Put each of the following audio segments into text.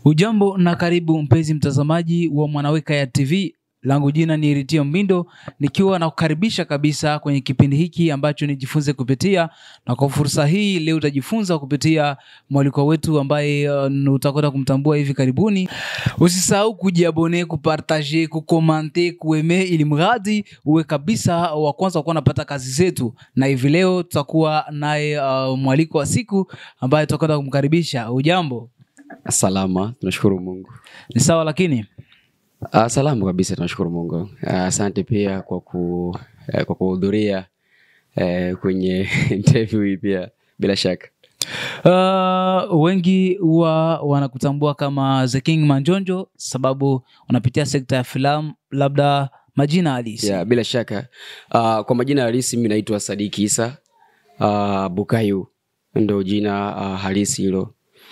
Ujambo na karibu mpenzi mtazamaji wa Mwanaweka ya TV. Langu jina ni Ritio Mbindo, nikiwa na kukaribisha kabisa kwenye kipindi hiki ambacho nijifunze kupitia, na kwa fursa hii leo utajifunza kupitia mwaliko wetu ambaye uh, utakwenda kumtambua hivi karibuni. Usisahau kujiabone, kupartaje, kukomante, kueme, ili mradi uwe kabisa wa kwanza kuwa unapata kazi zetu. Na hivi leo tutakuwa naye uh, mwaliko wa siku ambaye tutakwenda kumkaribisha. Ujambo? Salama, tunashukuru Mungu. Ni sawa lakini Uh, salama kabisa, tunashukuru Mungu. Ah, Asante pia kwa ku, eh, kwa kuhudhuria eh, kwenye interview hii pia bila shaka. Uh, wengi huwa wanakutambua kama The King Manjonjo sababu unapitia sekta ya filamu, labda majina halisi. Yeah, bila shaka. Uh, kwa majina halisi mimi naitwa Sadiki Isa uh, Bukayu ndo jina uh, halisi hilo.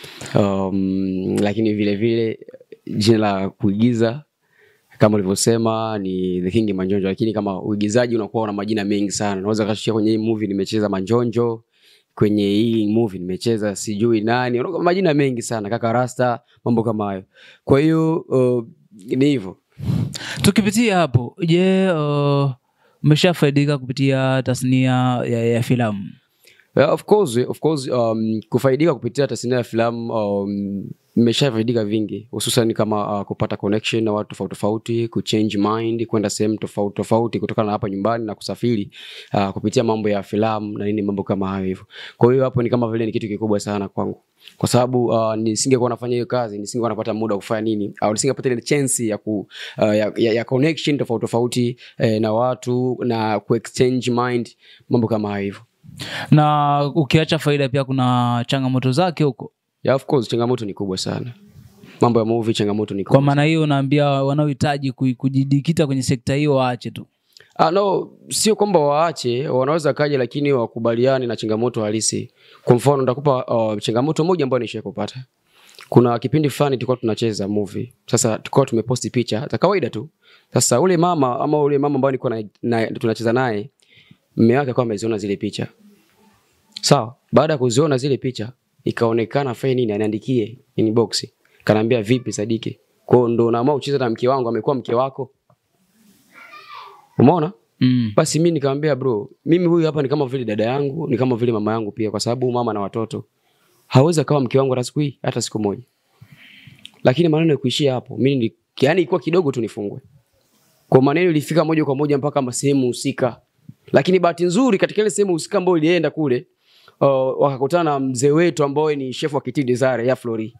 Um, lakini vile vile jina la kuigiza kama ulivyosema ni The King Manjonjo, lakini kama uigizaji unakuwa una majina mengi sana. Unaweza kashikia kwenye hii movie nimecheza Manjonjo, kwenye hii movie nimecheza sijui nani, unakuwa majina mengi sana, kaka Rasta, mambo kama hayo. Kwa hiyo uh, ni hivyo. Tukipitia hapo, je, uh, umeshafaidika kupitia tasnia ya, ya filamu? Yeah, of course, of course um, kufaidika kupitia tasnia ya filamu um, nimeshafaidika vingi hususan kama uh, kupata connection na watu tofauti tofauti, kuchange mind, kwenda sehemu tofauti tofauti kutokana na hapa nyumbani na kusafiri uh, kupitia mambo ya filamu na nini, mambo kama hayo hivyo. Kwa hiyo hapo ni kama vile ni kitu kikubwa sana kwangu, kwa sababu uh, nisingekuwa nafanya hiyo kazi, nisingekuwa napata muda wa kufanya nini, au nisingepata ile chance ya ku uh, ya, ya, ya connection tofauti tofauti eh, na watu na kuexchange mind, mambo kama hayo hivyo. Na ukiacha faida, pia kuna changamoto zake huko. Yeah, of course changamoto ni kubwa sana. Mambo ya movie changamoto ni Kwa kubwa. maana hiyo, unaambia wanaohitaji ku- kujidikita kwenye sekta hiyo waache tu. Ah, no, sio kwamba waache, wanaweza kaja lakini wakubaliane na changamoto halisi. Kwa mfano nitakupa uh, changamoto moja ambayo nishawahi kupata. Kuna kipindi fulani tulikuwa tunacheza movie. Sasa tulikuwa tumeposti picha za kawaida tu. Sasa ule mama ama ule mama ambaye nilikuwa na, na, tunacheza naye mume wake akawa ameziona zile picha. Sawa, baada ya kuziona zile picha ikaonekana fanye nini aniandikie inbox. Kanaambia vipi Sadiki? Kwa hiyo ndo naamua kucheza na mke wangu, amekuwa mke wako. Umeona? Mm. Basi mi nikamwambia bro, mimi huyu hapa ni kama vile dada yangu, ni kama vile mama yangu pia, kwa sababu mama na watoto hawezi akawa mke wangu hata siku hii, hata siku moja. Lakini maneno ya kuishia hapo, mimi ni yani ilikuwa kidogo tu nifungwe. Kwa maneno ilifika moja kwa moja mpaka sehemu husika. Lakini bahati nzuri katika ile sehemu husika ambayo ilienda kule, uh, wakakutana na mzee wetu ambaye ni chef wa Kitidi Desire ya Flori.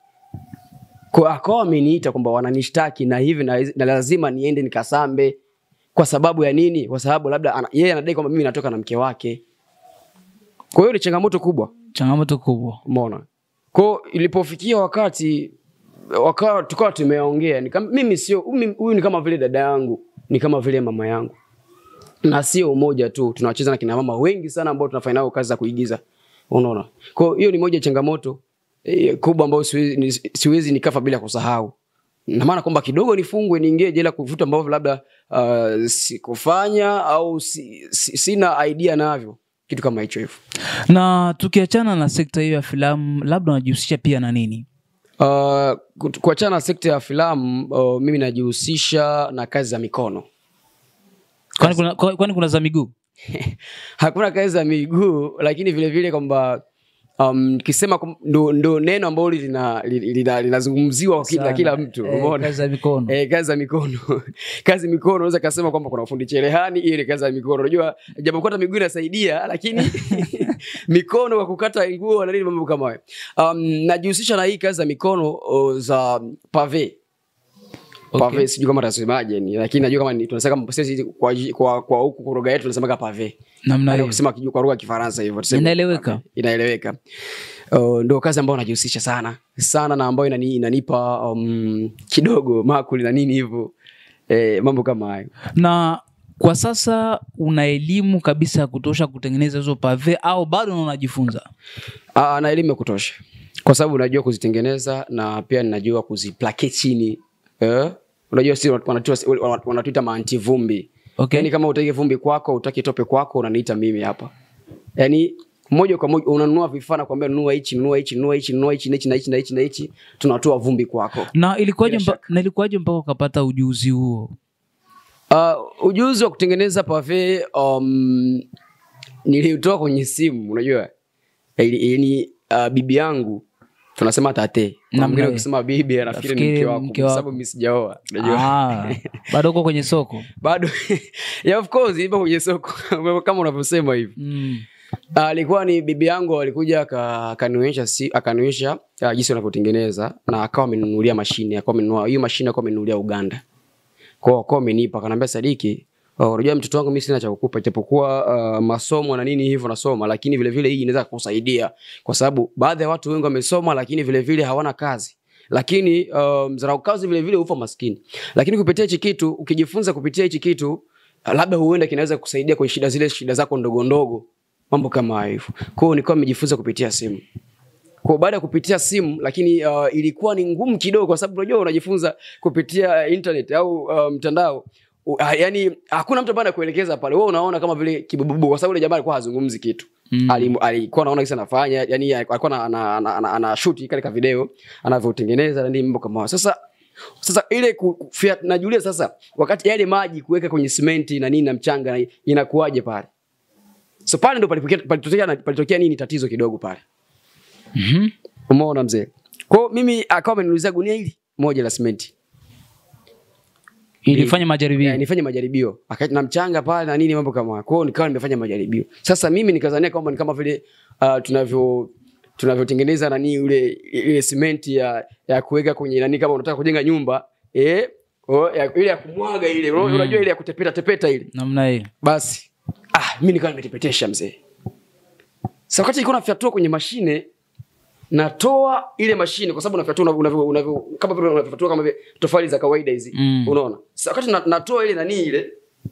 Kwa akawa ameniita kwamba wananishtaki na hivi na, na lazima niende nikasambe kwa sababu ya nini? Kwa sababu labda ana, yeye anadai kwamba mimi natoka na mke wake. Kwa hiyo ni changamoto kubwa, Changamoto kubwa. umeona. Kwa hiyo ilipofikia wakati wakawa tukawa tumeongea, nika- mimi sio mimi- huyu ni kama vile dada yangu, ni kama vile mama yangu, na sio umoja tu, tunacheza na kina mama wengi sana ambao tunafanya nao kazi za kuigiza, unaona. Kwa hiyo hiyo ni moja ya changamoto eh, kubwa ambayo siwezi, ni- siwezi nikafa bila kusahau na maana kwamba kidogo nifungwe niingie jela kuvuta ambavyo labda uh, sikufanya au si, si, sina idea navyo kitu kama hicho hivyo Na tukiachana na sekta hiyo ya filamu, labda unajihusisha pia na nini? uh, kut- kuachana na sekta ya filamu uh, mimi najihusisha na kazi za mikono Kwani kuna, kwa- kwani kuna za miguu? hakuna kazi za miguu lakini vile vile kwamba um, kisema kum- ndo, ndo neno ambalo lina- lina- linazungumziwa kwa kila, Sana. kila mtu Eh, umeona kazi za mikono. Eh, kazi za mikono kazi mikono unaweza kasema kwamba kuna ufundi cherehani hiyo ni kazi za mikono unajua japokuwa hata miguu inasaidia lakini mikono kwa kukata nguo na nini mambo kama hayo um, najihusisha na hii kazi za mikono o, za pave Okay. pave sijui kama tasemaje ni lakini najua kama ni- tunasema kama sisi kwa kwa kwa huku kwa lugha yetu tunasemaga pave Namna Yaani hiyo. kusema kiju- kwa lugha ya Kifaransa hivyo tuseme Inaeleweka. pave. inaeleweka uh, ndo kazi ambayo najihusisha sana sana na ambayo inani, inanipa um, kidogo makuli na nini hivyo eh, mambo kama hayo Na kwa sasa una elimu kabisa ya kutosha kutengeneza hizo pave au bado unajifunza? Ah, na elimu ya kutosha kwa sababu najua kuzitengeneza na pia ninajua kuziplake chini eh? unajua si wanatuita wanatuita maanti vumbi Okay. yani kama utaki vumbi kwako utaki tope kwako unaniita mimi hapa yani moja kwa moja unanunua vifaa na kuambia nunua hichi nunua hichi nunua hichi nunua hichi na hichi na hichi na hichi na hichi tunatoa vumbi kwako na ilikuwaje Bila mpa, na ilikuwaje mpaka ukapata ujuzi huo Uh, ujuzi wa kutengeneza pave um, niliutoa kwenye simu unajua yani uh, bibi yangu tunasema tate Kuna Namna mwingine hiyo. ukisema bibi anafikiri ni Nafikiri mke wako mke kwa wako. sababu mimi sijaoa unajua ah, bado uko kwenye soko bado yeah, of course ipo kwenye soko kama unavyosema hivi mm. alikuwa ni bibi yangu alikuja aka- akanionyesha si, akanionyesha uh, jinsi wanavyotengeneza na akawa amenunulia mashine akawa amenunua hiyo mashine akawa amenunulia Uganda kwao akawa amenipa akaniambia Sadiki uh, unajua mtoto wangu mimi sina cha kukupa japokuwa uh, masomo na nini hivyo nasoma lakini vile vile hii inaweza kukusaidia kwa sababu baadhi ya watu wengi wamesoma lakini vile vile hawana kazi lakini uh, mzarau kazi vile vile ufa maskini lakini kupitia hichi kitu ukijifunza kupitia hichi kitu uh, labda huenda kinaweza kusaidia kwenye shida zile shida zako ndogo ndogo mambo kama hayo hivyo. Kwa hiyo nilikuwa nimejifunza kupitia simu. Kwa baada ya kupitia simu lakini uh, ilikuwa ni ngumu kidogo kwa sababu unajua unajifunza kupitia internet au uh, mtandao. Uh, yani hakuna mtu ambaye anakuelekeza pale. Wewe unaona kama vile kibububu kwa sababu yule jamaa alikuwa hazungumzi kitu. Mm. Ali- alikuwa anaona kisa anafanya yani alikuwa ana, ana, ana, ana, ana shoot kale ka video anavyotengeneza na nini mambo kama hayo. Sasa sasa ile ku- ku- fia- najulia sasa wakati yale maji kuweka kwenye simenti na nini na mchanga na- inakuwaje pale so pale ndo palipokea- palitokea na- palitokea nini tatizo kidogo pale mm-hmm. umeona mzee kwao mimi akawa ameniulizia gunia hili moja la simenti ilifanya majaribio Eh, nifanye majaribio Aka- na mchanga pale na nini mambo kama hayo. kwao nikawa nimefanya majaribio sasa mimi nikazania kwamba ni kama vile uh, tunavyo tunavyotengeneza nani ule ile simenti ya ya kuweka kwenye nani kama unataka kujenga nyumba eh oh, ya, ile ya kumwaga ile mm. unajua ile ya kutepeta tepeta ile namna hiyo basi ah, mi nikawa nimetepetesha mzee sa wakati ilikuwa nafyatua kwenye mashine natoa ile mashine kwa sababu nafyatua unavyo- unavyo- unavyo- kama vile unavyofatua kama vile tofali za kawaida hizi Mm. unaona sa wakati na, natoa ile nani ile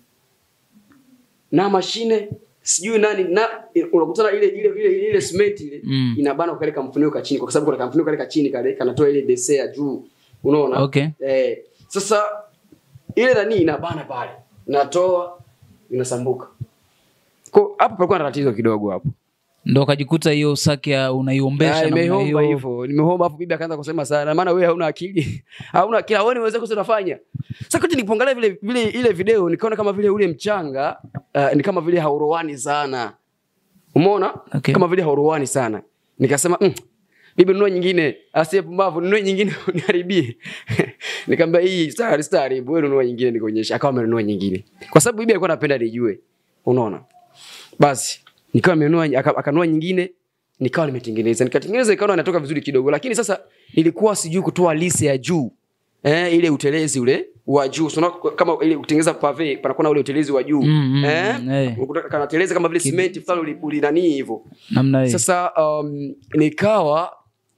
na mashine sijui nani na unakutana ile ile ile ile cement ile Mm. inabana kale kamfuniko ka chini kwa sababu kuna kamfuniko kale ka chini kale kanatoa ile dese ya juu unaona Okay. eh sasa ile nani inabana pale natoa inasambuka kwa hapo palikuwa na tatizo kidogo hapo ndo ukajikuta hiyo saki ya unaiombesha Ah, namna nimeomba hiyo. hivyo nimeomba hapo bibi akaanza kusema sana maana wewe hauna akili hauna akili wewe unaweza kusema unafanya sasa kati nikiangalia vile vile ile video nikaona kama vile ule mchanga uh, ni kama vile haurowani sana umeona Okay. kama vile haurowani sana nikasema mm, bibi nunua nyingine asiye pumbavu nunue nyingine uniharibie nikamwambia hii star star wewe nunua nyingine nikuonyesha akawa amenunua nyingine kwa sababu bibi alikuwa anapenda nijue unaona basi nikawa nimenunua aka- akanunua nyingine nikawa nimetengeneza nikatengeneza ikaona inatoka vizuri kidogo lakini sasa nilikuwa sijui kutoa lise ya juu eh, ile utelezi ule wa juu so, kama ile kutengeneza pave panakuwa na ule utelezi wa juu Mm, mm, eh, eh. ukuta- kanateleza kama vile simenti fulani uli- ulinanii hivyo namna hiyo sasa um, nikawa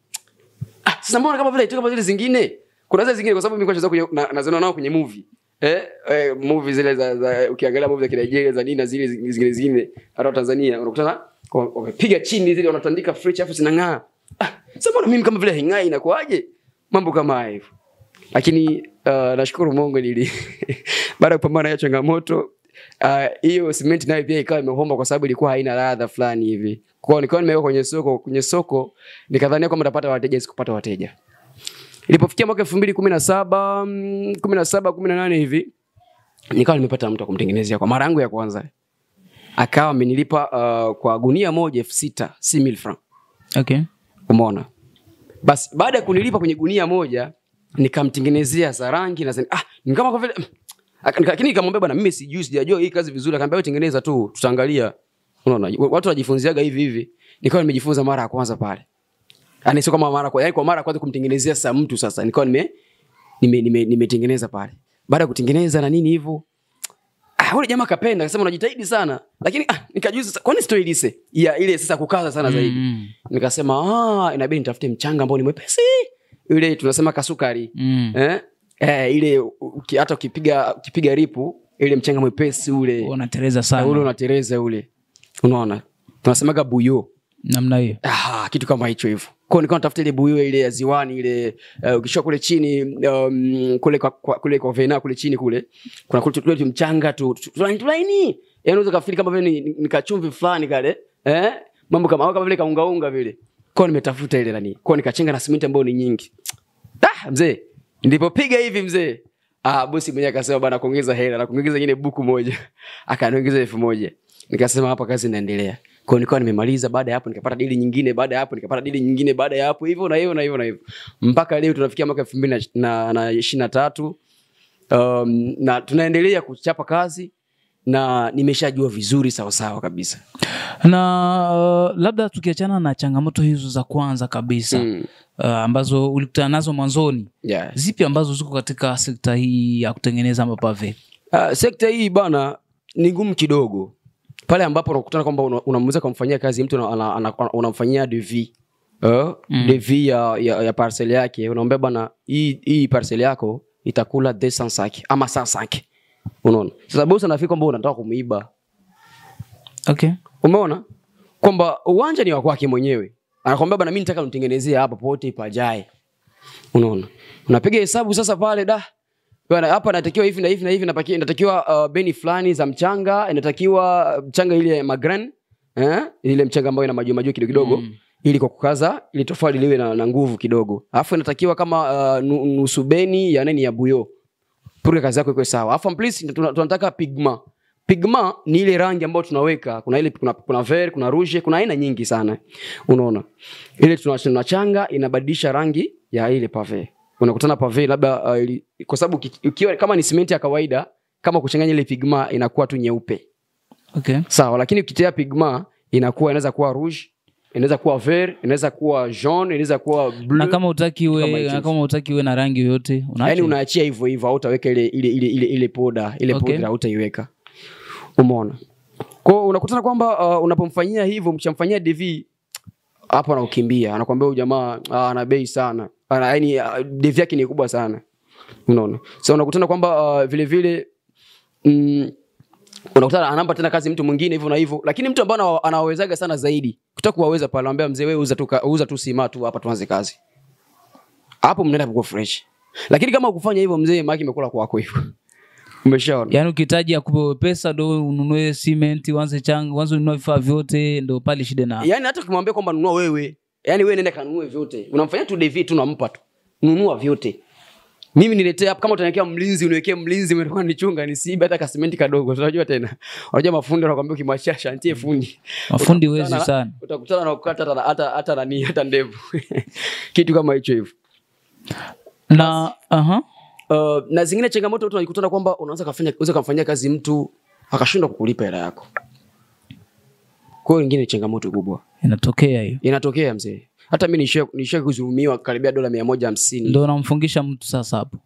ah, sasa mbona kama vile haitoki kama zile zingine kuna zile zingine kwa sababu mimi kwa kwenye na- naziona nao kwenye movie eh, eh movie zile za, za ukiangalia movie za Nigeria za nini na zile zi- zingine zingine hata Tanzania unakutana kwa- wamepiga chini zile wanatandika fridge afu zinang'aa ah, sasa mbona mimi kama vile haing'ai inakuaje mambo kama haya hivyo lakini uh, nashukuru Mungu nili baada ya kupambana na hiyo changamoto ah, hiyo simenti nayo pia ikawa imehomba kwa sababu ilikuwa haina ladha fulani hivi. Kwa hiyo nikawa nimeweka kwenye soko, kwenye soko nikadhania kwamba nitapata wateja, sikupata wateja. Ilipofikia mwaka 2017, mm, 17, 18 hivi nikawa nimepata mtu wa kumtengenezea kwa mara yangu ya kwanza. Akawa amenilipa uh, kwa gunia moja elfu sita si mil franc. okay. Umeona? Basi baada ya kunilipa kwenye gunia moja nikamtengenezea za rangi na zani, ah, ni kama kwa vile Aka- nika- lakini nikamwambia bwana, mimi sijui sijajua hii kazi vizuri. Akamwambia wewe tengeneza tu, tutaangalia. Unaona, watu wanajifunziaga hivi hivi. Nikawa nimejifunza mara ya kwanza pale. Yaani sio kama mara kwa, yaani kwa mara ya kwanza kumtengenezea sasa mtu sasa. Nikawa nime nime nime- nimetengeneza pale. Baada ya kutengeneza na nini hivyo, ah, yule jamaa kapenda, akasema unajitahidi sana. Lakini ah, nikajua sasa kwani sitoi lise ya ile sasa kukaza sana zaidi. Mm, Nikasema ah, inabidi nitafute mchanga ambao ni mwepesi. Ile tunasema kasukari. mm. Eh? Eh, ile uki, hata ukipiga ukipiga ripu ile mchanga mwepesi ule unatereza na ule sana unatereza ule. Unaona? Tunasemaga buyo. namna hiyo Ah, kitu kama hicho hivyo. Kwa hiyo nilikuwa natafuta ile buyo ile ya ziwani ile uh, ukishuka kule chini um, kule kwa, kwa, kule kwa vena kule chini kule. Kuna kule tule tu mchanga tu tu- tulaini tulaini. Yaani unaweza kafiri kama vile ni, ni, ni kachumvi fulani kale. Eh? mambo kama kama vile kaungaunga vile kwao nimetafuta ile nani kwao nikachenga na simenti ambayo ni nyingi ah, mzee nilipopiga hivi mzee ah, bosi mwenyewe akasema bana kuongeza hela na kuongeza nyingine buku moja akaniongeza elfu moja nikasema hapa kazi inaendelea kwao nikawa nimemaliza baada ya hapo nikapata dili nyingine baada ya hapo nikapata dili nyingine baada ya hapo hivyo na hivyo na hivyo na hivyo mpaka leo tunafikia mwaka elfu mbili na na ishirini na tatu um, na tunaendelea kuchapa kazi na nimeshajua vizuri sawasawa kabisa na uh, labda tukiachana na changamoto hizo za kwanza kabisa mm. uh, ambazo ulikutana nazo mwanzoni yeah. zipi ambazo ziko katika sekta hii ya kutengeneza mapave Uh, sekta hii bana ni ngumu kidogo pale ambapo unakutana kwamba una- unamweza kumfanyia kazi mtu una- ana- ana- unamfanyia devi uh, mm. devi ya, ya, ya parcel yake unaambia bana hii, hii parcel yako itakula 205 ama 105 unaona sasa bosi anafikiri kwamba unataka kumuiba okay umeona kwamba uwanja ni wa kwake mwenyewe anakwambia bana mi nataka nitengenezee hapa pote pajae unaona unapiga hesabu sasa pale da bana hapa natakiwa hivi na hivi na hivi napaki- inatakiwa uh, beni fulani za mchanga inatakiwa mchanga ile ya magran eh? ile mchanga ambayo ina majua majua kidogo kidogo mm. ili kwa kukaza ili tofali liwe na, na nguvu kidogo alafu inatakiwa kama uh, nu- nusu beni ya nini ya buyo pure kazi yako iko sawa alafu please tuna- tunataka pigma pigma ni ile rangi ambayo tunaweka kuna ile kuna, kuna ver kuna rouge kuna aina nyingi sana unaona ile tuna- tunachanga inabadilisha rangi ya ile pave unakutana pave labda uh, ili- kwa sababu uki- ukiwa kama ni simenti ya kawaida kama kuchanganya ile pigma inakuwa tu nyeupe okay sawa lakini ukitia pigma inakuwa inaweza kuwa rouge inaweza kuwa ver inaweza kuwa jaune inaweza kuwa bleu na kama utaki kama we, hicho. na kama utaki we na rangi yoyote unaacha yani unaachia hivyo hivyo hautaweka ile ile ile ile, ile poda ile Okay. okay. hautaiweka umeona kwao unakutana kwamba uh, unapomfanyia hivyo mchamfanyia dv hapo anaukimbia anakwambia huyu jamaa ah, ana bei sana ana yani uh, dv yake ni kubwa sana unaona so unakutana kwamba uh, vile vile mm, unakutana anampa tena kazi mtu mwingine hivyo na hivyo lakini mtu ambaye ana- anawawezaga sana zaidi kutaka kuwaweza pale anambia mzee wewe uza tu ka- uza tu sima tu hapa tuanze kazi hapo mnaenda kwa fresh lakini kama ukufanya hivyo mzee maki imekula kwako hivyo umeshaona yaani ukihitaji akupe pesa ndo ununue cement uanze changa uanze ununue vifaa vyote ndo pale shida na yani hata ukimwambia kwamba nunua wewe yani wewe nenda kanunue vyote unamfanyia tu devi tu nampa tu nunua vyote mimi niletee hapa kama utaniwekea mlinzi uniwekee mlinzi umetoka nichunga nisiibe hata kasimenti kadogo unajua tena unajua mafundi wanakwambia ukimwachia shantie fundi mafundi Utakutana wezi na- sana utakutana na kukata hata hata hata nani hata ndevu kitu kama hicho hivyo na aha uh, na zingine changamoto tu unajikutana kwamba unaweza kafanya unaweza kumfanyia kazi mtu akashindwa kukulipa hela yako kwa hiyo ingine ni changamoto kubwa inatokea hiyo inatokea mzee hata mi nishia nishia kuzulumiwa karibia dola mia moja hamsini ndo unamfungisha mtu sasa hapo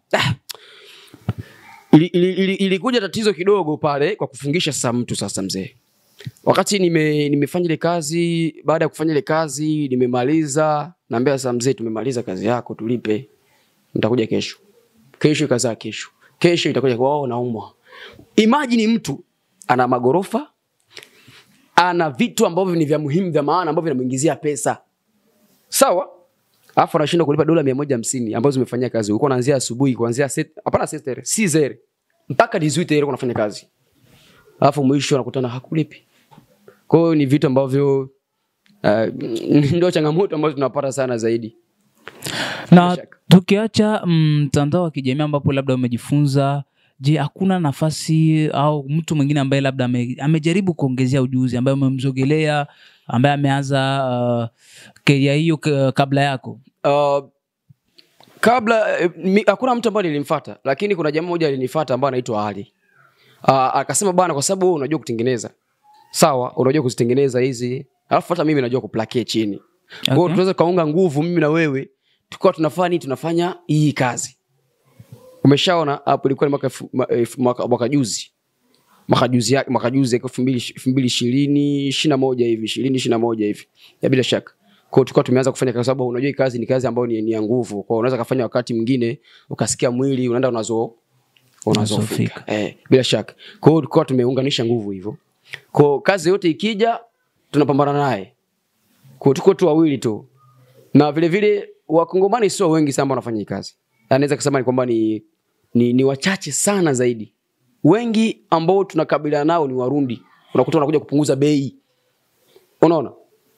ili, ili, ili, ilikuja tatizo kidogo pale kwa kufungisha sasa mtu sasa mzee wakati nime, nimefanya ile kazi baada ya kufanya ile kazi nimemaliza naambia sasa mzee tumemaliza kazi yako tulipe nitakuja kesho kesho ikazaa kesho kesho itakuja kwao naumwa imajini mtu ana magorofa ana vitu ambavyo ni vya muhimu vya maana ambavyo vinamuingizia pesa sawa alafu anashindwa kulipa dola mia moja hamsini ambazo zimefanyia kazi ulikuwa unaanzia asubuhi kuanzia set- hapana setere si zere mpaka dizuite unafanya kazi alafu mwisho anakutana hakulipi kwa hiyo ni vitu ambavyo uh, ndio changamoto ambazo tunapata sana zaidi na shaka. tukiacha mtandao wa kijamii ambapo labda umejifunza je hakuna nafasi au mtu mwingine ambaye labda ame, amejaribu kuongezea ujuzi ambaye umemzogelea ambaye ameanza uh, keria hiyo k- kabla yako uh, kabla eh, mi- hakuna mtu ambaye nilimfata lakini kuna jamaa moja alinifata ambaye anaitwa ali uh, akasema bana kwa sababu wewe unajua kutengeneza sawa unajua kuzitengeneza hizi alafu hata mimi najua kuplakie chini okay. Okay. tunaweza kaunga nguvu mimi na wewe tukawa tunafanya nini tunafanya hii kazi umeshaona hapo ilikuwa ni mwaka elfu- ma- elfu- mwaka mwaka juzi mwaka juzi yake mwaka juzi elfu mbili elfu mbili ishirini ishirini na moja hivi ishirini ishirini na moja hivi ya bila shaka kwao tulikuwa tumeanza kufanya kwa sababu unajua hii kazi ni kazi ambayo ni, ni ya nguvu kwao unaweza kafanya wakati mwingine ukasikia mwili unaenda unazo unazofika Unazofika. eh, bila shaka kwa hiyo tulikuwa tumeunganisha nguvu hivyo kwa kazi yote ikija tunapambana naye kwa tuko tu wawili tu na vile vile wakongomani sio wengi sana ambao wanafanya hii kazi anaweza kusema ni kwamba ni, ni, ni wachache sana zaidi wengi ambao tunakabiliana nao ni warundi unakuta wanakuja kupunguza bei unaona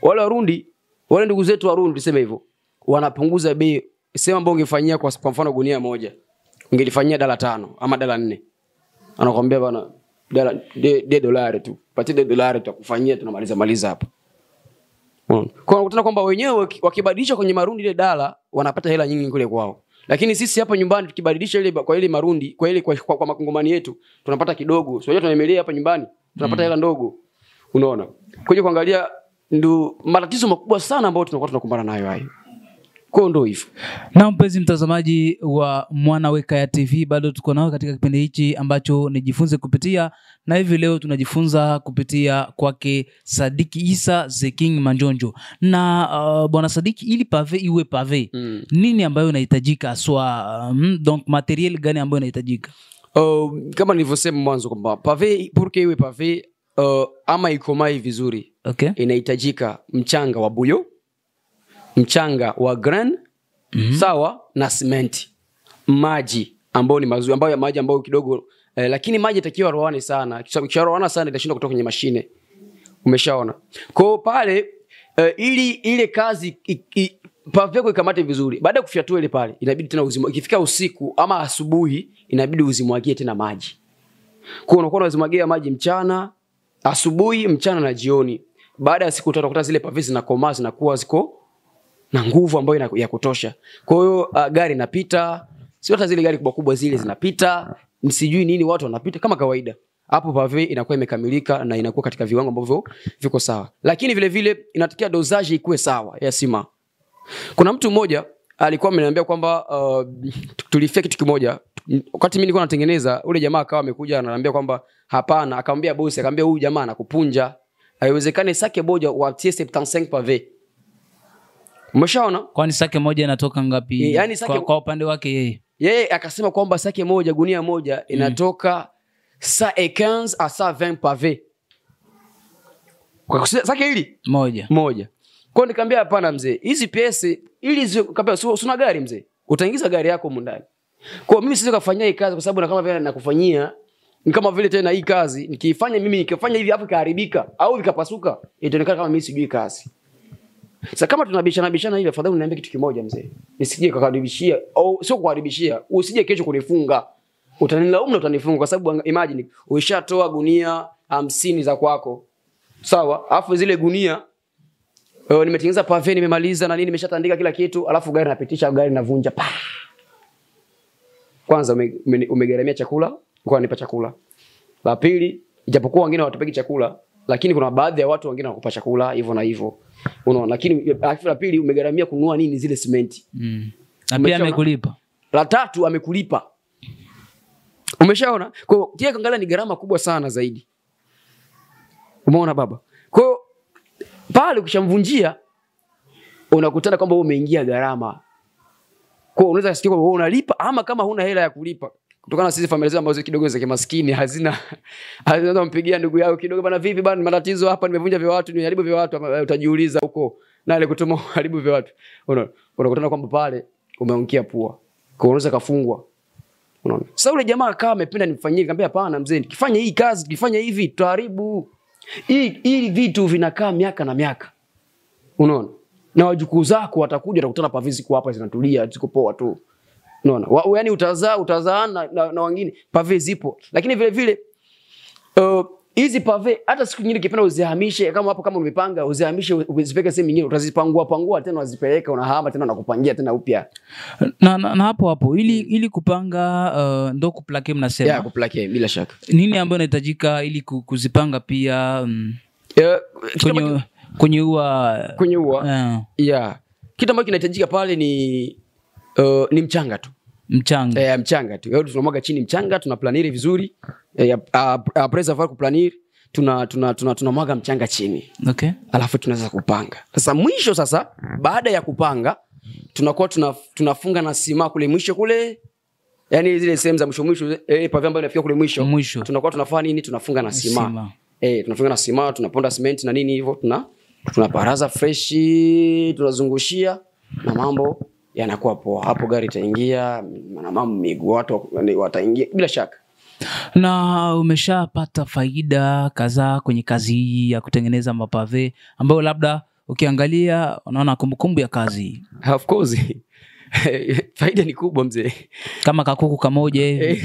wale warundi wale ndugu zetu warundi tuseme hivyo wanapunguza bei sema ambao ungefanyia kwa, kwa mfano gunia moja ungelifanyia dala tano ama dala nne anakwambia bana dala de, de dolari tu patie de dolari tutakufanyia tunamaliza maliza hapa Unaona? kwa unakutana kwamba wenyewe waki- wakibadilisha kwenye marundi ile dala wanapata hela nyingi kule kwao lakini sisi hapa nyumbani tukibadilisha ile kwa ile marundi kwa ile kwa, kwa, kwa makongomani yetu tunapata kidogo sio tunaemelea hapa nyumbani tunapata hela ndogo unaona kuja kuangalia ndo matatizo makubwa sana ambayo tunakuwa tunakumbana nayo hayo kwao ndo hivyo na mpenzi mtazamaji wa mwanaweka ya tv bado tuko nao katika kipindi hichi ambacho nijifunze kupitia na hivi leo tunajifunza kupitia kwake sadiki isa the king manjonjo na uh, bwana sadiki ili pave iwe pave mm. nini ambayo inahitajika haswa um, donc materiel gani ambayo inahitajika uh, kama nilivyosema mwanzo kwamba pave purke iwe pave uh, ama ikomai vizuri okay inahitajika mchanga wa buyo mchanga wa gran mm-hmm. sawa na simenti maji ambayo ni mazuri ambayo maji ambayo kidogo eh, lakini maji itakiwa roane sana Kisha- ikisharoana sana itashindwa kutoka kwenye mashine umeshaona kwao pale eh, ili ile kazi i- i- pave yako ikamate vizuri baada ya kufyatua ile pale inabidi tena uzima ikifika usiku ama asubuhi inabidi uzimwagie tena maji kwa unakuwa unazimwagia maji mchana asubuhi mchana na jioni baada ya siku tatu unakuta zile pavi zinakomaa zinakuwa ziko na nguvu ambayo ina- ya kutosha kwa hiyo uh, gari inapita sio hata zile gari kubwa kubwa zile zinapita sijui nini watu wanapita kama kawaida hapo pave inakuwa imekamilika na inakuwa katika viwango ambavyo viko sawa lakini vile vile inatakiwa dozaji ikuwe sawa ya sima kuna mtu mmoja alikuwa ameniambia kwamba uh, tulifia kitu kimoja wakati mi nilikuwa natengeneza ule jamaa akawa amekuja ananiambia kwamba hapana akamwambia bosi akamwambia huyu jamaa anakupunja haiwezekani sake moja watie 75 pave umeshaona kwani sake moja inatoka ngapi Eh, yani sake- kwa, kwa upande wake yeye yeye akasema kwamba sake moja gunia moja inatoka sa et 15 a sa 20 pave kwa kusi- sake hili moja moja kwao nikaambia hapana mzee hizi pesi ili zi- kaambia, "Su- suna gari mzee utaingiza gari yako humu ndani kwa mimi siwezi kufanyia hii kazi kwa sababu na kama vile nakufanyia ni kama vile tena hii kazi nikiifanya mimi nikifanya hivi afu ikaharibika au vikapasuka itaonekana kama mimi sijui kazi sasa kama tunabishana bishana hivi afadhali uniambie kitu kimoja mzee nisije kukaribishia au sio kuharibishia usije kesho kunifunga utanilaumu na utanifunga kwa sababu anga- imagine uishatoa gunia hamsini za kwako sawa alafu zile gunia uh, nimetengeneza pave nimemaliza na nini nimeshatandika kila kitu alafu gari napitisha gari navunja pa kwanza ume- ume- umegharamia chakula kwa nipa chakula la pili ijapokuwa wengine hawatupeki chakula lakini kuna baadhi ya watu wengine wanakupa chakula hivyo na hivyo unaona lakini alafu la pili umegharamia kununua nini zile simenti mm. na pia Umeshaona? amekulipa la tatu amekulipa umeshaona kwa hiyo tia kuangalia ni gharama kubwa sana zaidi umeona baba kwa hiyo pale ukishamvunjia unakutana kwamba wewe umeingia gharama kwa hiyo unaweza kusikia kwamba wewe unalipa ama kama huna hela ya kulipa kutokana na sisi familia zetu ambazo kidogo za kimaskini hazina hazina mpigia ndugu yao kidogo bana vipi bana matatizo hapa nimevunja vya watu nimeharibu vya watu ama, utajiuliza huko na ile kutuma uharibu vya watu unaona unakutana kwamba pale umeangukia pua kwa hiyo unaweza kafungwa unaona sasa ule jamaa akawa amependa nimfanyie nikamwambia hapana mzee nikifanya hii kazi tukifanya hivi tutaharibu hii hii vitu vinakaa miaka na miaka unaona na wajukuu zako watakuja watakutana pavi ziko hapa zinatulia ziko poa tu unaona Wa- yaani utazaa utazaa na, na, na wengine pave zipo lakini vile vile uh, hizi pave hata siku nyingine kipenda uzihamishe kama hapo kama umepanga uzihamishe uzipeke sehemu nyingine utazipangua pangua tena unazipeleka unahama tena unakupangia tena upya na, na, na hapo hapo ili ili kupanga uh, ndo kuplake mnasema ya kuplakia bila shaka nini ambayo inahitajika ili ku- kuzipanga pia mm, Eh, kitu ambacho- kwenye kwenye ua kwenye ua uh, yeah. kitu ambacho kinahitajika pale ni uh, ni mchanga tu mchanga eh, mchanga tu Yaani tunamwaga chini mchanga tuna planiri vizuri eh, uh, uh, preservoir kuplaniri tuna tuna tuna tunamwaga mchanga chini okay alafu tunaweza kupanga sasa mwisho sasa baada ya kupanga tunakuwa tuna, tunafunga na sima kule mwisho kule yani zile sehemu za mwisho mwisho eh, pavia ambayo inafika kule mwisho Mwisho. tunakuwa tunafanya nini tunafunga na sima, Sima. Eh, tunafunga na sima tunaponda simenti na nini hivyo tuna tunaparaza freshi tunazungushia na mambo yanakuwa poa hapo gari itaingia na mambo miguu watu yani wataingia bila shaka na umeshapata faida kadhaa kwenye kazi hii ya kutengeneza mapave ambayo labda ukiangalia unaona kumbukumbu ya kazi hii of course faida ni kubwa mzee kama kakuku kamoja hivi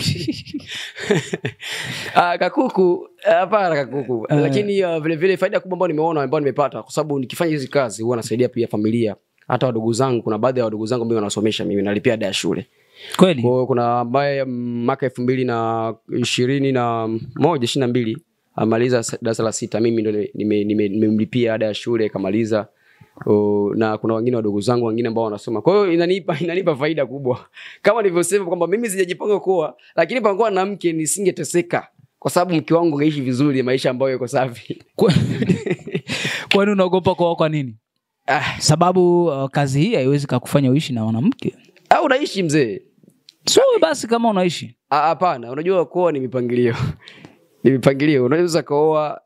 Ah, kakuku hapana kakuku Eh. lakini uh, vile vile faida kubwa ambayo nimeona ambayo nimepata kwa sababu nikifanya hizi kazi huwa nasaidia pia familia hata wadogo zangu kuna baadhi ya wadogo zangu ambao wanasomesha mimi nalipia ada ya shule kweli kwa hiyo kuna ambaye mm, mwaka elfu mbili na ishirini na moja ishiri na mbili amaliza sa- darasa la sita mimi ndo nimemlipia nime, nime nimemlipia ada ya shule kamaliza O, na kuna wengine wadogo zangu wengine ambao wanasoma kwa hiyo inanipa inanipa faida kubwa kama nilivyosema kwamba mimi sijajipanga kuoa lakini pangoa na mke nisingeteseka kwa sababu mke wangu angeishi vizuri maisha ambayo yako safi Kwa- kwani unaogopa kuoa kwa nini ah, sababu uh, kazi hii haiwezi kakufanya uishi na mwanamke au unaishi mzee so basi kama unaishi Ah, hapana unajua kuoa ni mipangilio ni mipangilio unaweza kaoa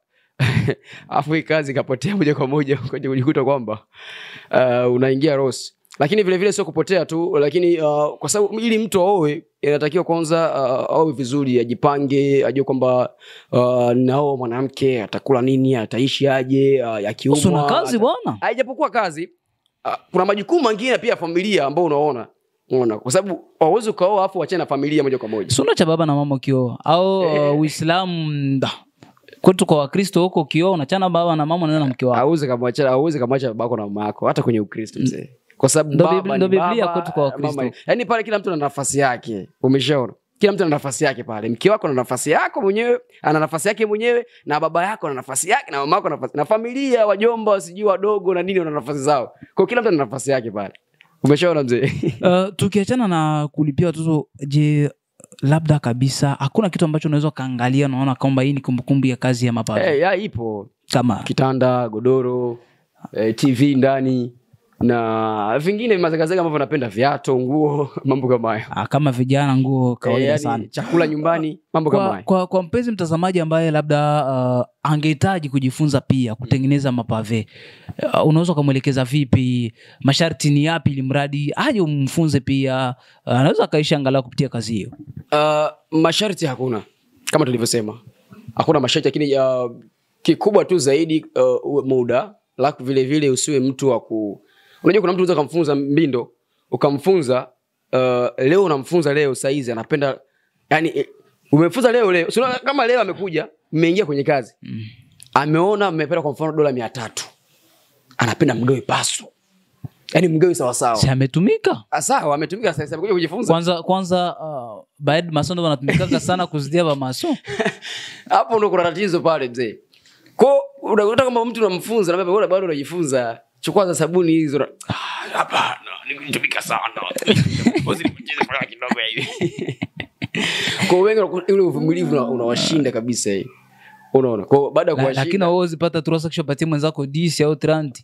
afu hii kazi ikapotea moja kwa moja ukaja kujikuta kwamba uh, unaingia rosi lakini vile vile sio kupotea tu lakini uh, kwa sababu ili mtu aoe inatakiwa kwanza uh, aoe vizuri ajipange ajue kwamba uh, nao mwanamke atakula nini ataishi aje uh, akiumwa Usi una kazi ata- bwana haijapokuwa kazi uh, kuna majukumu mengine pia ya familia ambao unaona unaona kwa sababu hauwezi ukaoa afu uachane na familia moja kwa moja suna cha baba na mama ukioa au uh, uislamu da. kwetu kwa wakristo huko ukioa unachana baba na mama unaenda na mke wako auwezi kamwacha auwezi kamwacha babako na mama yako hata kwenye ukristo mzee kwa sababu Ndo baba Biblia- ni ndo Biblia baba, kwetu kwa Wakristo. mama ni- yaani pale kila mtu ana nafasi yake umeshaona kila mtu ana nafasi yake pale mke wako ana nafasi yako mwenyewe ana nafasi yake mwenyewe na baba yako ana nafasi yake na mama yako ana nafasi na familia wajomba sijui wadogo na nini wana nafasi zao kwa kila mtu ana nafasi yake pale umeshaona mzee uh, tukiachana na kulipia watoto je labda kabisa hakuna kitu ambacho unaweza ukaangalia unaona kwamba hii ni kumbukumbu ya kazi ya mapato hey, ya ipo kama kitanda godoro eh, tv ndani na vingine mazagazaga ambavyo napenda viato nguo mambo kama hayo ah, kama vijana nguo kawaida Eh, yani, sana chakula nyumbani mambo kama kwa, hayo kwa, kwa mpenzi mtazamaji ambaye labda uh, angehitaji kujifunza pia kutengeneza mapave uh, unaweza ukamwelekeza vipi masharti ni yapi ili mradi aje umfunze pia uh, anaweza akaishi angalau kupitia kazi hiyo Uh, masharti hakuna kama tulivyosema hakuna masharti lakini uh, kikubwa tu zaidi uh, uwe muda laku vile vile usiwe mtu wa ku unajua kuna mtu unaweza ukamfunza mbindo ukamfunza uh, leo unamfunza leo saizi anapenda yani eh, umefunza leo leo Sio kama leo amekuja mmeingia kwenye kazi Mm. ameona mmependa kwa mfano dola mia tatu anapenda mgawe pasu yani mgawe sawasawa si ametumika Ah, sawa ametumika sasa amekuja kujifunza kwanza kwanza uh, baad maso ndo wanatumikaga sana kuzidia bamaso hapo ndo kuna tatizo pale mzee ko unakuta kama mtu unamfunza na wewe bado unajifunza chukua za sabuni hizo na- Ah, hapana nimetumika sana Bosi, nipunguze faraja kidogo hivi kwa wengi unakuta ule uvumilivu una- unawashinda kabisa hii unaona kwa baada ya La- lakini kuwashinda auwezipata turasa kishopatia mwenzako disi au tranti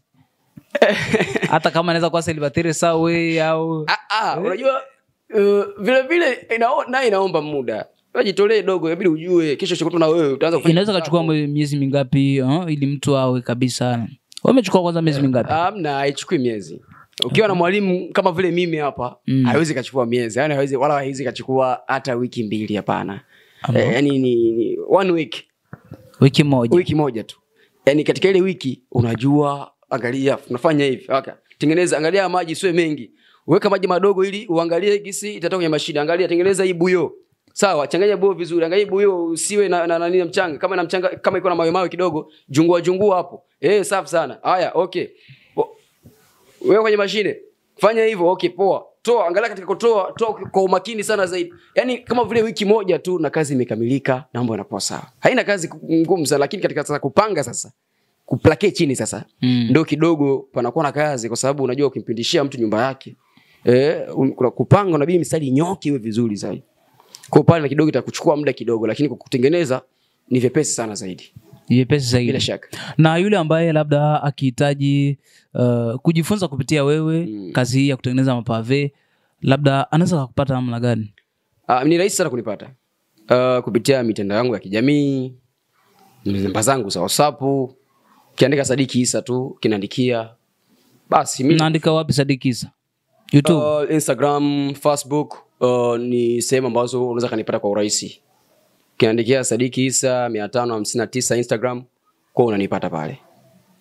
hata kama anaweza kuwa selibateri sawe au Ah, ah, unajua uh, vile vile inao- naye inaomba muda jitolee dogo inabidi ujue kesho chokoto na wewe utaanza kufanya inaweza vitu kachukua zako. mwe- miezi mingapi uh, ili mtu awe kabisa wamechukua kwanza miezi mingapi amna haichukui miezi ukiwa na mwalimu kama vile mimi hapa Mm. haiwezi kachukua miezi yani haiwezi wala haiwezi kachukua hata wiki mbili hapana Ama. eh, yani ni, ni one week wiki moja wiki moja tu yani katika ile wiki unajua angalia unafanya hivi okay. tengeneza angalia maji siwe mengi weka maji madogo ili uangalie gisi itatoka kwenye mashida angalia tengeneza hii buyo sawa changanya buyo vizuri angalia hii buyo usiwe na, na, na, na, na mchanga kama na mchanga kama iko na mawe mawe kidogo jungua jungua hapo eh safi sana haya okay O- wewe kwenye mashine fanya hivyo okay poa toa angalia katika kutoa toa kwa umakini sana zaidi yaani kama vile wiki moja tu na kazi imekamilika na mambo yanakuwa sawa haina kazi ngumu sana lakini katika sasa kupanga sasa kuplake chini sasa Mm. ndo kidogo panakuwa na kazi kwa sababu unajua ukimpindishia mtu nyumba yake eh, um, kuna kupanga unabidi mistari nyoke iwe vizuri zaidi kwa pale na kidogo itakuchukua muda kidogo lakini kwa kutengeneza ni vyepesi sana zaidi vyepesi bila zaidi shaka na yule ambaye labda akihitaji uh, kujifunza kupitia wewe Mm. kazi hii ya kutengeneza mapave labda anaweza kakupata namna gani Uh, ni rahisi sana kunipata uh, kupitia mitandao yangu ya kijamii namba zangu za whatsapp ukiandika sadiki isa tu kinaandikia basi mi naandika wapi sadikisa youtube uh, instagram facebook uh, ni sehemu ambazo unaweza kanipata kwa urahisi ukiandikia sadiki isa mia tano hamsini na tisa instagram kwa unanipata pale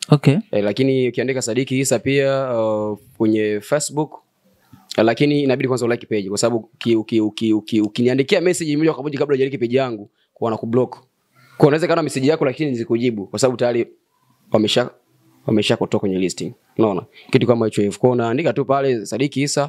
okay eh, lakini ukiandika Sadiki Isa pia uh, kwenye Facebook eh, lakini inabidi kwanza ulike page kwa sababu uki- uki- uki- uki- ukiniandikia message moja kwa moja kabla hujalike page yangu kwa wanakublock. Kwa unaweza kana message yako lakini nizikujibu kwa sababu tayari wamesha wamesha kutoka kwenye listing. Unaona? Kitu kama hicho hivyo. Kwa unaandika tu pale Sadiki Isa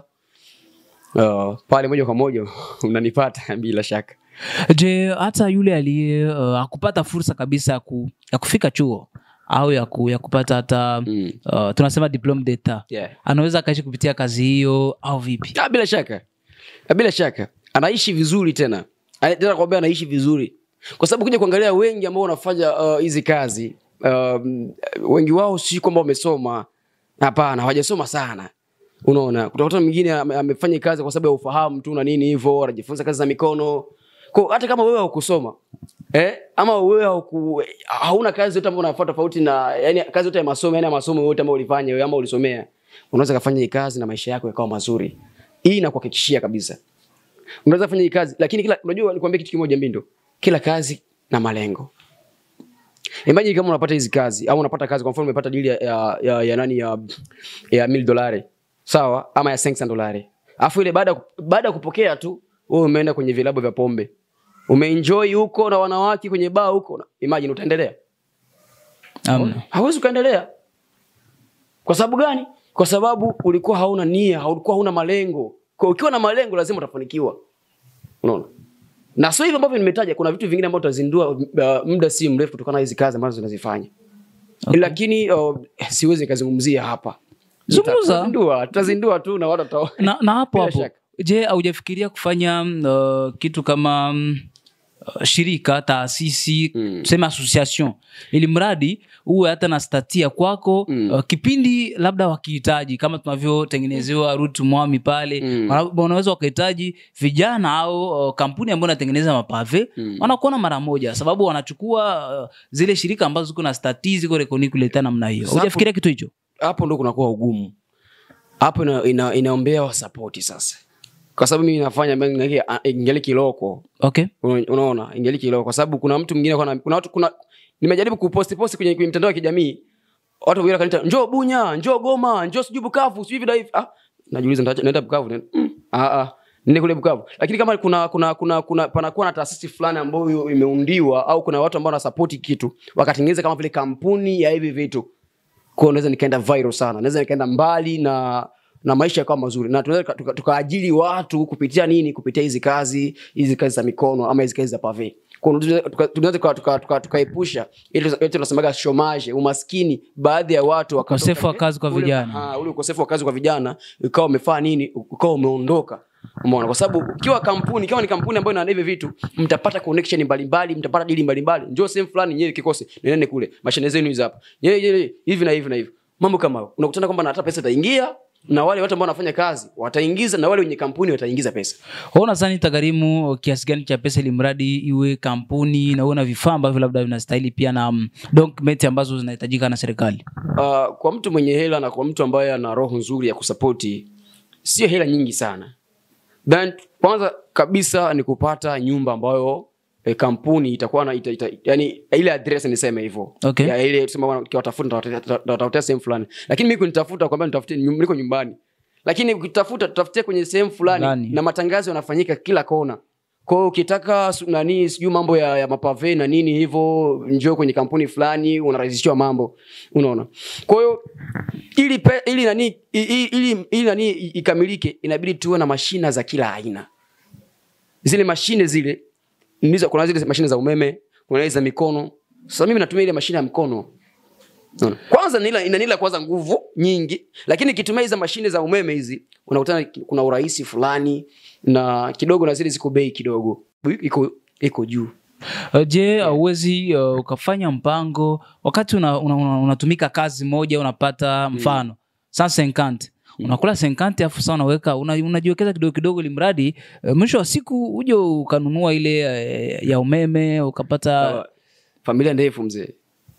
uh, pale moja kwa moja unanipata bila shaka. je hata yule aliye uh, akupata fursa kabisa ya, ku, ya kufika chuo au ya, ku, ya kupata hata Mm. uh, tunasema diploma d'etat Yeah. anaweza akaishi kupitia kazi hiyo au vipi Ah, bila shaka Ah, bila shaka anaishi vizuri tena Ana- tena kwambia anaishi vizuri kwa sababu kuja kuangalia wengi ambao wanafanya uh, hizi kazi um, wengi wao si kwamba wamesoma hapana hawajasoma sana unaona utakuta mwingine ame- amefanya kazi kwa sababu ya ufahamu tu na nini hivyo anajifunza kazi za mikono kwa hata kama wewe haukusoma eh, ama wewe hauku, hauna kazi yote ambayo unafuata tofauti na yani kazi yote ya masomo yani ya masomo yote ambayo ulifanya wewe ama ulisomea unaweza kufanya hii kazi na maisha yako yakawa mazuri hii inakuhakikishia kabisa unaweza kufanya hii kazi lakini kila unajua nikwambia kitu kimoja mbindo kila kazi na malengo imagine kama unapata hizi kazi au unapata kazi kwa mfano umepata deal ya, ya, ya, ya nani ya ya mil dolari sawa ama ya 500 dolari alafu ile baada ya ku- baada ya kupokea tu wewe umeenda kwenye vilabu vya pombe umeenjoy huko na wanawake kwenye baa huko imagine utaendelea Amna. hauwezi ukaendelea kwa sababu gani kwa sababu ulikuwa hauna nia ulikuwa hauna malengo kwa ukiwa na malengo lazima utafanikiwa unaona na sio hivyo ambavyo nimetaja kuna vitu vingine ambavyo tutazindua uh, muda si mrefu kutokana na hizi kazi ambazo tunazifanya Okay. lakini uh, siwezi nikazungumzia hapa Zungumza. tutazindua tutazindua tu na watu wata- na, na hapo Bila hapo shaka. je haujafikiria kufanya uh, kitu kama mm, uh, shirika taasisi Mm. tuseme association ili mradi uwe hata na statia kwako Mm. uh, kipindi labda wakihitaji kama tunavyotengenezewa rutu mwami pale Mm. wana- wanaweza wakahitaji vijana au uh, kampuni ambayo inatengeneza mapave Mm. wanakuona mara moja sababu wanachukua uh, zile shirika ambazo ziko na stati ziko rekoni kuleta namna hiyo Sapo- hujafikiria kitu hicho hapo ndo kunakuwa ugumu hapo ina, ina, inaombea wasapoti sasa kwa sababu mimi nafanya ambayo ingali- ingali kiloko okay Una- unaona ingali kiloko kwa sababu kuna mtu mwingine kuna, kuna watu kuna nimejaribu kuposti posti kwenye, kwenye mitandao ya kijamii watu wengine kanita njoo bunya njoo goma njoo sijui bukavu sijui vida hivi ah najiuliza nita- naenda bukavu Naenda, mm, ah ah nende kule bukavu lakini kama kuna kuna kuna kuna panakuwa na taasisi fulani ambayo imeundiwa au kuna watu ambao wanasapoti kitu wakatengeneza kama vile kampuni ya hivi vitu kwa naweza nikaenda viral sana naweza nikaenda mbali na na maisha yakawa mazuri na tunaweza tuka- tukaajiri watu kupitia nini kupitia hizi kazi hizi kazi za mikono ama hizi kazi za pave Kwa hiyo tunaweza tuka- tunaweza tuka- tuka- tuka- tukaepusha ile ile tunasemaga chomage umaskini baadhi ya watu wakatoka Ukosefu wa nje, kazi kwa ule- vijana. ah, ule ukosefu wa kazi kwa vijana ukawa umefaa nini ukawa umeondoka umeona kwa sababu ukiwa kampuni ikiwa ni kampuni ambayo ina hivi vitu mtapata connection mbalimbali mtapata dili mbalimbali njoo sehemu fulani nyewe kikosi nendeni kule mashine zenu hizi hapa nyewe nyewe hivi na hivi na hivi mambo kama hayo unakutana kwamba na hata pesa itaingia na wale watu ambao wanafanya kazi wataingiza na wale wenye kampuni wataingiza pesa Wewe unadhani itagharimu kiasi gani cha pesa ili mradi iwe kampuni na uwe na vifaa ambavyo labda vinastahili pia na um, document ambazo zinahitajika na serikali uh, kwa mtu mwenye hela na kwa mtu ambaye ana roho nzuri ya kusapoti sio hela nyingi sana then kwanza kabisa ni kupata nyumba ambayo eh, kampuni itakuwa na ita, ita, yani ile address niseme hivyo Okay. ya ile tuseme bwana, ukiwatafuta nitawatafutia- nitawatafutia sehemu fulani lakini mimi kunitafuta kwamba nitafutie nyum- niko nyumbani lakini ukitafuta tutafutie kwenye sehemu fulani Fulani. na matangazo yanafanyika kila kona kwa hiyo ukitaka su- nani sijui mambo ya, ya mapave na nini hivyo njoo kwenye kampuni fulani unarahisishiwa mambo unaona kwa hiyo ili, pe, ili nani i- i- ili, ili nani i- ikamilike inabidi tuwe na mashina za kila aina zile mashine zile ndizo kuna zile mashine za umeme kuna ile za mikono sasa mimi natumia ile mashine ya mkono Unaona? kwanza nila inanila kwanza nguvu nyingi lakini ikitumia hizi mashine za umeme hizi unakutana kuna urahisi fulani na kidogo na zile ziko bei kidogo iko iko juu Uh, je auwezi uh, ukafanya mpango wakati unatumika una, una, unatumika kazi moja unapata mfano saa senkante unakula senkante afu saa unaweka una, unajiwekeza kidogo kidogo ili mradi uh, mwisho wa siku uje ukanunua ile uh, ya umeme ukapata Uh, familia ndefu mzee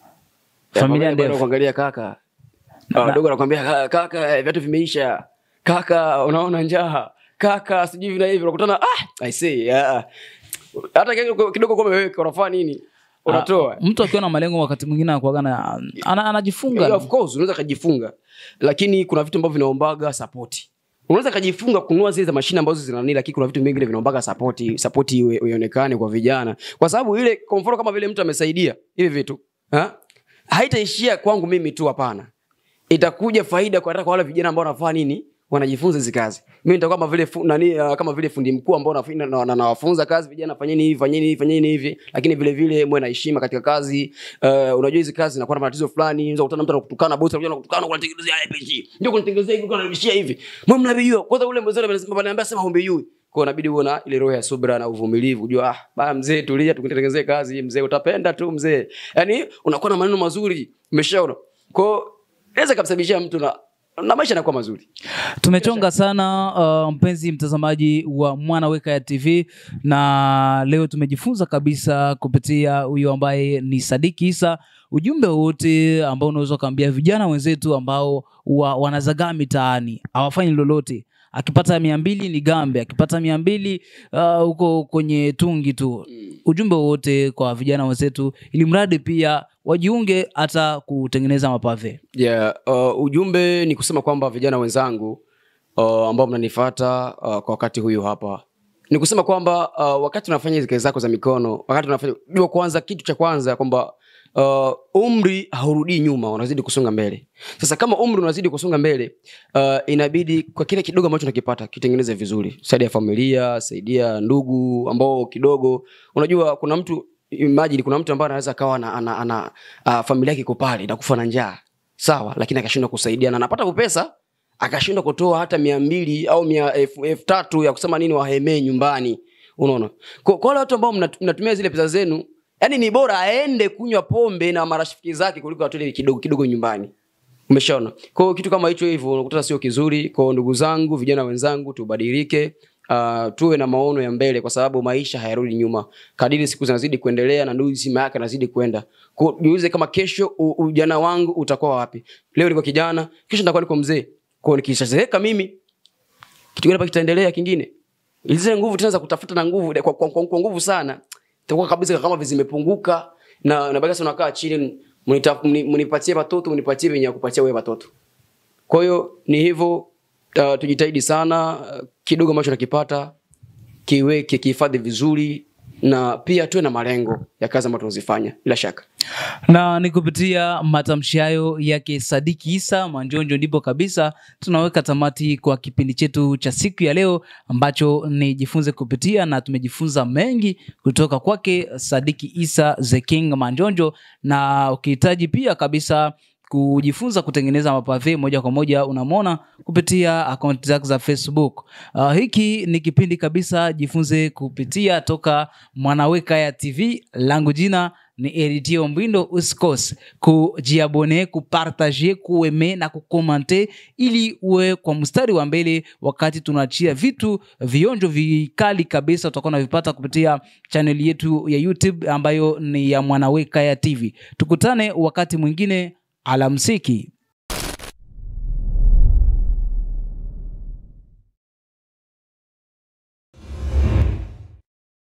Familia Ya, ndefu. bado kuangalia kaka Ah, wadogo anakwambia "Ka- kaka eh, viatu vimeisha kaka unaona njaa kaka sijui hivi na hivi unakutana ah i say ah. hata kidogo kidogo kwa umeweka unafanya nini unatoa mtu akiwa na malengo wakati mwingine anakuwaga na ana, anajifunga Yeah, of course unaweza kajifunga lakini kuna vitu ambavyo vinaombaga sapoti unaweza kajifunga kununua zile za mashine ambazo zinani lakini kuna vitu vingine vinaombaga sapoti sapoti iwe- ionekane kwa vijana kwa sababu ile kwa mfano kama vile mtu amesaidia hivi vitu ha? haitaishia kwangu mimi tu hapana itakuja faida kwa hata kwa wale vijana ambao wanafanya nini wanajifunza hizi kazi mimi nitakuwa kama vile fu, nani uh, kama vile fundi mkuu ambao nawafunza na, na, nawafunza kazi vijana fanyeni hivi fanyeni hivi fanyeni hivi lakini vile vile mwe na heshima katika kazi uh, unajua hizi kazi zinakuwa na matatizo fulani unaweza kukutana mtu anakutukana bosi anakuja anakutukana kunatengenezea RPG ndio kunatengenezea hivi kunarudishia hivi mwe mnabijua kwanza ule mzee anasema ananiambia sema humbejui kwa inabidi uwe na ile roho ya subra na uvumilivu ujua ah baya mzee tulia tukutengenezee kazi mzee utapenda tu mzee yani unakuwa na maneno mazuri umeshaona kwa inaweza kumsababishia mtu na na maisha yanakuwa mazuri tumechonga sana uh, mpenzi mtazamaji wa mwana weka ya tv na leo tumejifunza kabisa kupitia huyu ambaye ni sadiki isa ujumbe wote ambao unaweza ukaambia vijana wenzetu ambao wa, wanazagaa mitaani hawafanyi lolote akipata mia mbili ni gambe akipata mia mbili uh, huko kwenye tungi tu ujumbe wote kwa vijana wenzetu ili mradi pia wajiunge hata kutengeneza mapave yeah, uh, ujumbe ni kusema kwamba vijana wenzangu uh, ambao mnanifata uh, kwa wakati huyu hapa ni kusema kwamba uh, wakati unafanya hizi kazi zako za mikono wakati unafanya jua kwanza kitu cha kwanza kwamba uh, umri haurudii nyuma unazidi kusonga mbele sasa kama umri unazidi kusonga mbele uh, inabidi kwa kile kidogo ambacho unakipata kitengeneze vizuri saidia familia saidia ndugu ambao kidogo unajua kuna mtu imagine kuna mtu ambaye anaweza akawa ana, ana, ana uh, familia yake iko pale inakufa na njaa sawa lakini akashindwa kusaidia na anapata pesa akashindwa kutoa hata mia mbili au mia elfu elfu tatu ya kusema nini wahemee nyumbani unaona kwa kwa wale watu ambao mnat- mnatumia zile pesa zenu yani ni bora aende kunywa pombe na marafiki zake kuliko atoe kidogo kidogo nyumbani umeshaona kwa hiyo kitu kama hicho hivyo unakuta sio kizuri kwa ndugu zangu vijana wenzangu tubadilike Uh, tuwe na maono ya mbele kwa sababu maisha hayarudi nyuma kadiri siku zinazidi kuendelea na ndugu zima yake anazidi kwenda Kwa- jiulize kama kesho u- ujana wangu utakuwa wapi leo niko kijana kesho nitakuwa niko mzee kwao nikishazeeka mimi kitu gani hapa kitaendelea kingine zile nguvu tena za kutafuta na nguvu kwa, kwa, kwa, kwa nguvu sana itakuwa kabisa kama zimepunguka na na basi unakaa chini mnita- mni- mnipatie watoto mnipatie venye ya kupatia wewe watoto kwa hiyo ni hivyo uh, tujitahidi sana uh, kidogo ambacho nakipata kiweke kihifadhi vizuri na pia tuwe na malengo ya kazi ambayo tunazifanya bila shaka na ni kupitia matamshi hayo yake Sadiki Isa Manjonjo ndipo kabisa tunaweka tamati kwa kipindi chetu cha siku ya leo ambacho ni jifunze kupitia, na tumejifunza mengi kutoka kwake Sadiki Isa the King Manjonjo, na ukihitaji pia kabisa kujifunza kutengeneza mapave moja kwa moja unamwona kupitia akaunti zake za Facebook. Uh, hiki ni kipindi kabisa jifunze kupitia toka Mwanaweka ya TV, langu jina ni Eritio Mbindo. Usikose kujiabone, kupartaje, kueme na kukomante ili uwe kwa mstari wa mbele wakati tunaachia vitu vionjo vikali kabisa, utakuwa unavipata kupitia chaneli yetu ya YouTube ambayo ni ya Mwanaweka ya TV. Tukutane wakati mwingine, alamsiki.